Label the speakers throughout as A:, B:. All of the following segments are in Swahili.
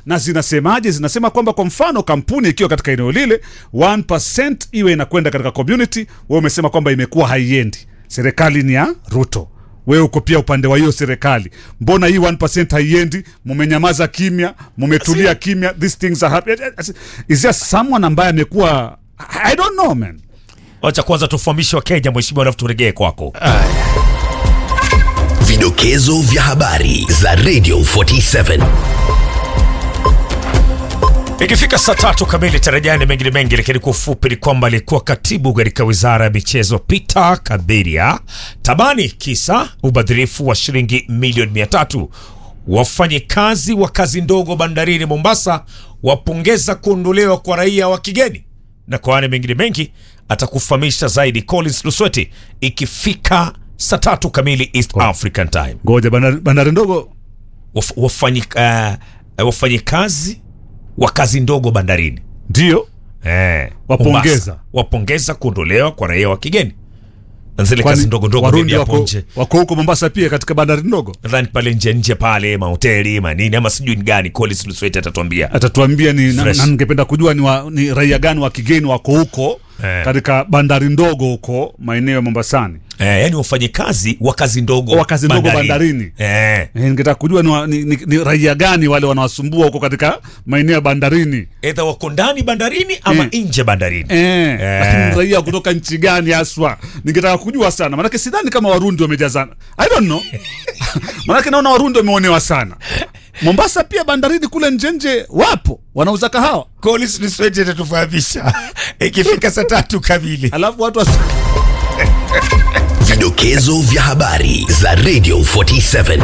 A: na zinasemaje zinasema kwamba kwa mfano kampuni ikiwa katika eneo lile 1% iwe inakwenda katika community wewe umesema kwamba imekuwa haiendi serikali ni ya ruto wewe uko pia upande wa hiyo serikali mbona hii 1% haiendi mumenyamaza kimya mumetulia kimya these things are happening is there someone ambaye amekuwa i don't know man
B: wacha kwanza tufahamishe wakenya mheshimiwa alafu turegee kwako
C: Vidokezo vya habari za Radio 47.
B: ikifika saa tatu kamili tarajani mengine mengi lakini kwa ufupi ni kwamba alikuwa katibu katika wizara ya michezo peter kabiria tabani kisa ubadhirifu wa shilingi milioni mia tatu wafanyikazi wa kazi ndogo bandarini mombasa wapongeza kuondolewa kwa raia wa kigeni na kwa yale mengine mengi atakufahamisha zaidi collins lusweti ikifika saa tatu kamili east african time
A: ngoja bandari, bandari ndogo
B: Waf, wafanyi, uh, wafanyikazi wa kazi ndogo bandarini
A: ndio
B: eh,
A: Wapongeza.
B: Mombasa. wapongeza kuondolewa kwa raia wa kigeni na zile
A: Kwani
B: kazi ndogo ndogo
A: warundi
B: maybe hapo
A: wako,
B: nje
A: wako huko mombasa pia katika bandari ndogo
B: nadhani pale nje nje pale mahoteli manini ama sijui ni gani Collins Lusweti atatuambia
A: atatuambia ni na,
B: Fresh.
A: na ningependa kujua ni, wa, ni raia gani wa kigeni wako huko
B: Eh.
A: katika bandari ndogo huko maeneo ya mombasani
B: eh, yani wafanyikazi wa kazi ndogo
A: Wa kazi ndogo bandarini.
B: eh,
A: Eh, ningetaka kujua ni, wa, ni, ni, ni raia gani wale wanawasumbua huko katika maeneo ya bandarini
B: edha wako ndani bandarini ama
A: Eh.
B: nje bandarini
A: Eh,
B: Eh.
A: lakini raia kutoka nchi gani haswa ningetaka kujua sana manake sidhani kama warundi wamejazana i don't know manake naona warundi wameonewa sana mombasa pia bandarini kule njenje wapo wanauza kahawa
B: Collins Lusweti atatufahamisha ikifika saa tatu kamili
A: alafu watu was...
C: Vidokezo vya habari za Radio 47.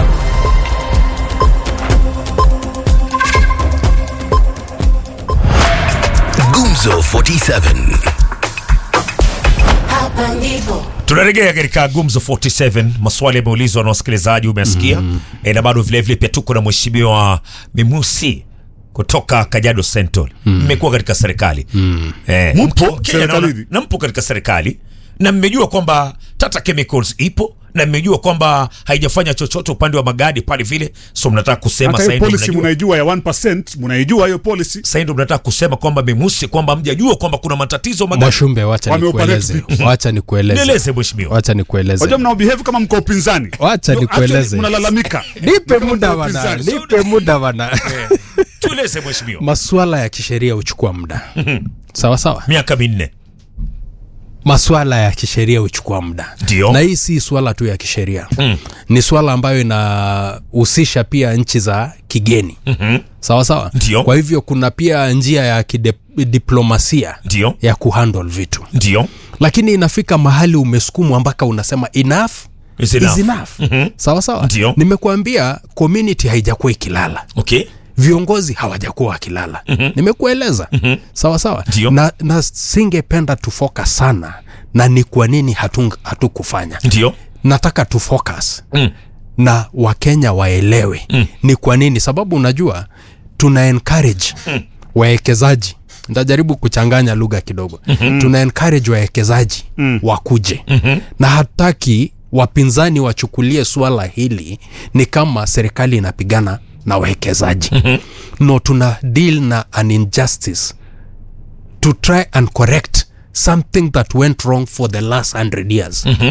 C: Gumzo 47.
D: Hapa ndipo
B: tunarejea katika gumzo 47 maswali yameulizwa na wasikilizaji umesikia mm. e, na bado vilevile pia tuko na mheshimiwa mimusi kutoka kajado central mmekuwa katika serikali mm. e,
A: Mpo serikalini?
B: na mpo katika serikali na mmejua kwamba tata chemicals ipo na mmejua kwamba haijafanya chochote upande wa magadi pale vile so mnataka kusema
A: hata
B: sasa
A: hiyo
B: hivi
A: policy
B: mnajua-
A: munaijua ya 1% munaijua hiyo policy
B: sasa ndio mnataka kusema kwamba mimusi kwamba mjajua kwamba kuna matatizo magadi
E: mwashumbe wacha
A: Wameoperate
E: nikueleze
A: vipi?
E: wacha nikueleze
B: nieleze mheshimiwa
E: wacha nikueleze
A: wajua mnaobehave kama mko upinzani
E: Wacha
A: No,
E: nikueleze.
A: actually mnalalamika
E: nipe
A: Kama
E: muda
A: mko
E: bana
A: upinzani.
E: nipe muda bana
B: tueleze mheshimiwa
E: maswala ya kisheria huchukua muda sawa sawa
B: miaka minne
E: maswala ya kisheria huchukua muda
B: Ndio.
E: na hii si swala tu ya kisheria mm. ni swala ambayo inahusisha pia nchi za kigeni mm-hmm. sawa sawa
B: Ndio.
E: kwa hivyo kuna pia njia ya kidiplomasia
B: ndio
E: ya kuhandle vitu
B: ndio
E: lakini inafika mahali umesukumwa mpaka unasema enough
B: Is enough.
E: is enough
B: Mhm.
E: sawa sawa
B: Ndio.
E: nimekuambia community haijakuwa ikilala
B: okay
E: viongozi hawajakuwa wakilala mm-hmm. nimekueleza mm-hmm. sawa sawa
B: Ndio.
E: na, na singependa tufocus sana na ni kwa nini hatung- hatukufanya
B: ndio
E: nataka tu focus
B: Mm.
E: na wakenya waelewe mm. ni kwa nini sababu unajua tuna encourage mm. wawekezaji ntajaribu kuchanganya lugha kidogo mm-hmm. tuna encourage wawekezaji mm. wakuje mm-hmm. na hataki wapinzani wachukulie swala hili ni kama serikali inapigana na wawekezaji mm-hmm. no tuna deal na an injustice to try and correct something that went wrong for the last 100 years mm-hmm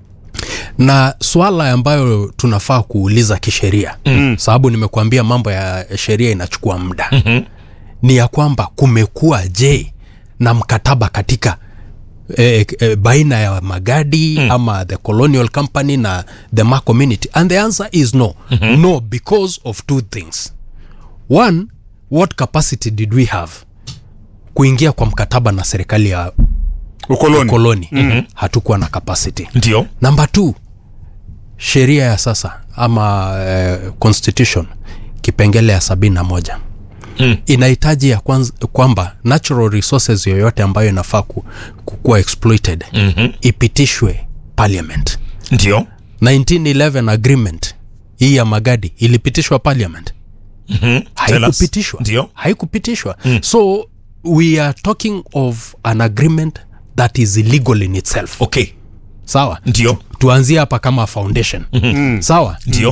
E: na swala ambayo tunafaa kuuliza kisheria mm. sababu nimekuambia mambo ya sheria inachukua muda mm-hmm. ni ya kwamba kumekuwa je na mkataba katika E, e, baina ya magadi mm. ama the colonial company na the ma community and the answer is no mm-hmm. no because of two things one what capacity did we have kuingia kwa mkataba na serikali ya
A: ukoloni
E: koloni mm-hmm. hatukuwa na capacity
B: ndio
E: namba t sheria ya sasa ama uh, constitution kipengele ya sabini na moja mm. inahitaji ya kwanza, kwamba natural resources yoyote ambayo inafaa ku, kukuwa exploited mm-hmm. ipitishwe parliament
B: ndio
E: 1911 agreement hii ya magadi ilipitishwa parliament
B: Mhm. Tell us.
E: haikupitishwa
B: ndio
E: haikupitishwa mm. so we are talking of an agreement that is illegal in itself
B: okay
E: sawa
B: ndio
E: tuanzie hapa kama foundation mm-hmm. sawa
B: ndio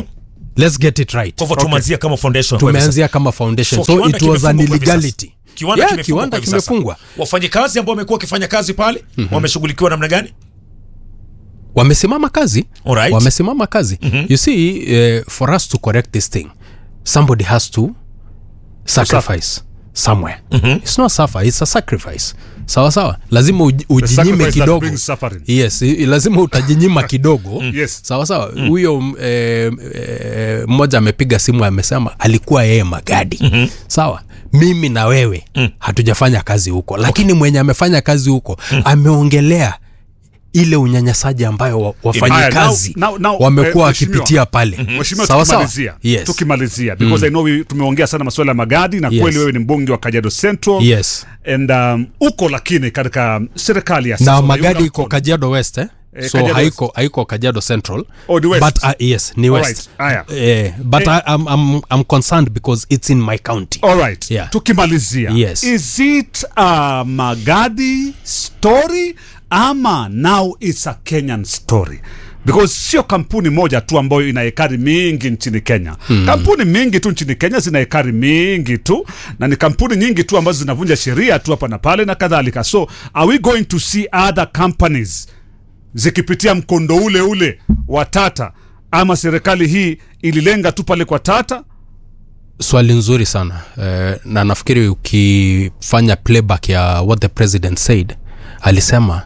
E: let's get it right
B: kwa hivyo tumeanzia kama foundation kwa hivi
E: tumeanzia kama foundation
B: So,
E: so,
B: kiwanda
E: it was an
B: kimefungwa kwa hivi sasa.
E: illegality
B: Kiwanda
E: yeah,
B: kimefungwa
E: kiwanda
B: kwa hivi sasa.
E: kimefungwa
B: wafanyikazi ambao wamekuwa wakifanya kazi pale wameshughulikiwa namna gani
E: wamesimama kazi
B: Alright.
E: wamesimama kazi you see uh, for us to correct this thing somebody has to sacrifice somewhere it's not suffer it's a sacrifice sawa sawa lazima uji- ujinyime
A: sacrifice that
E: kidogo
A: brings suffering.
E: yes i- lazima utajinyima kidogo
A: Yes.
E: sawa sawa huyo mm. eh, eh, mmoja amepiga simu amesema alikuwa yeye magadi sawa mimi na wewe hatujafanya kazi huko lakini mwenye amefanya kazi huko ameongelea ile unyanyasaji ambayo wa- wafanyikazi
A: Now- now- now,
E: wamekuwa
A: eh,
E: wakipitia pale
A: Mheshimiwa,
E: sawa sawa
A: tukimalizia
E: yes.
A: tukimalizia because I know we, tumeongea sana masuala ya magadi na
E: Yes.
A: kweli wewe ni mbunge wa Kajiado Central
E: yes
A: and um, uko lakini katika serikali ya sasa
E: na
A: unaiunga
E: magadi iko
A: mkono.
E: kajiado west eh?
A: Eh,
E: so
A: Kajiado
E: haiko haiko kajiado central
A: Oh, the west.
E: but uh, yes ni
A: Alright,
E: west
A: haya.
E: eh, but I, I'm, I'm, I'm concerned because it's in my county
A: All right.
E: Yeah.
A: tukimalizia
E: Yes.
A: is it a magadi story ama now it's a kenyan story because sio kampuni moja tu ambayo ina ekari mingi nchini kenya hmm. kampuni mingi tu nchini kenya zina ekari mingi tu na ni kampuni nyingi tu ambazo zinavunja sheria tu hapa na pale na kadhalika so are we going to see other companies zikipitia mkondo ule ule wa tata ama serikali hii ililenga tu pale kwa tata
E: swali nzuri sana eh, na nafikiri ukifanya playback ya what the president said alisema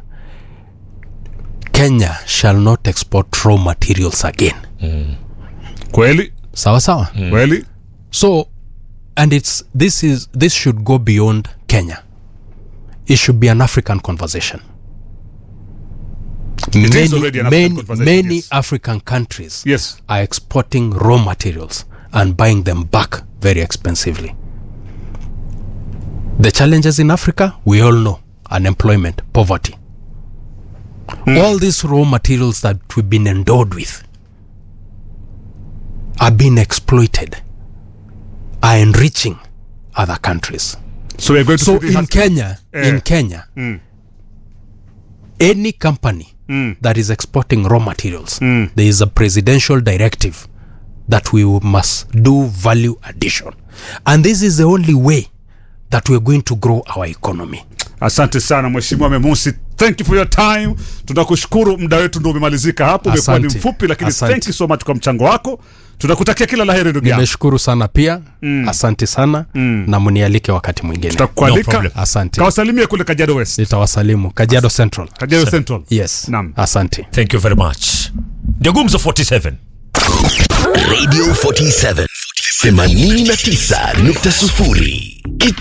E: kenya shall not export raw materials again
A: kweli
E: sawa sawa
A: kweli
E: so and it's this is this should go beyond kenya it should be an african conversation
A: is
E: many,
A: already an African
E: many,
A: conversation,
E: many
A: yes.
E: african countries
A: yes
E: are exporting raw materials and buying them back very expensively. The challenges in Africa, we all know unemployment, poverty. All these raw materials that we've been endowed with are being exploited, are enriching other countries.
A: so we're going to
E: So
A: see this
E: in
A: as-
E: Kenya,
A: Eh.
E: in Kenya, any company that is exporting raw materials, there is a presidential directive that we must do value addition, and this is the only way that we're going to grow our economy.
A: asante sana mheshimiwa memusi thank you for your time tunakushukuru muda wetu ndo umemalizika hapo umekuwa ni
E: Asante.
A: mfupi lakini
E: Asante.
A: thank you so much kwa mchango wako tunakutakia kila laheri ndugu yangu
E: Nimeshukuru sana pia, asante sana na mnialike wakati mwingine.
B: No
A: tutakualika
B: problem.
E: Asante,
A: kawasalimie kule kajiado west
E: nitawasalimu Kajiado Central.
A: kajiado central
E: Yes,
A: Naam.
E: asante.
B: thank you very much ndio gumzo 47
C: Radio 47 89.0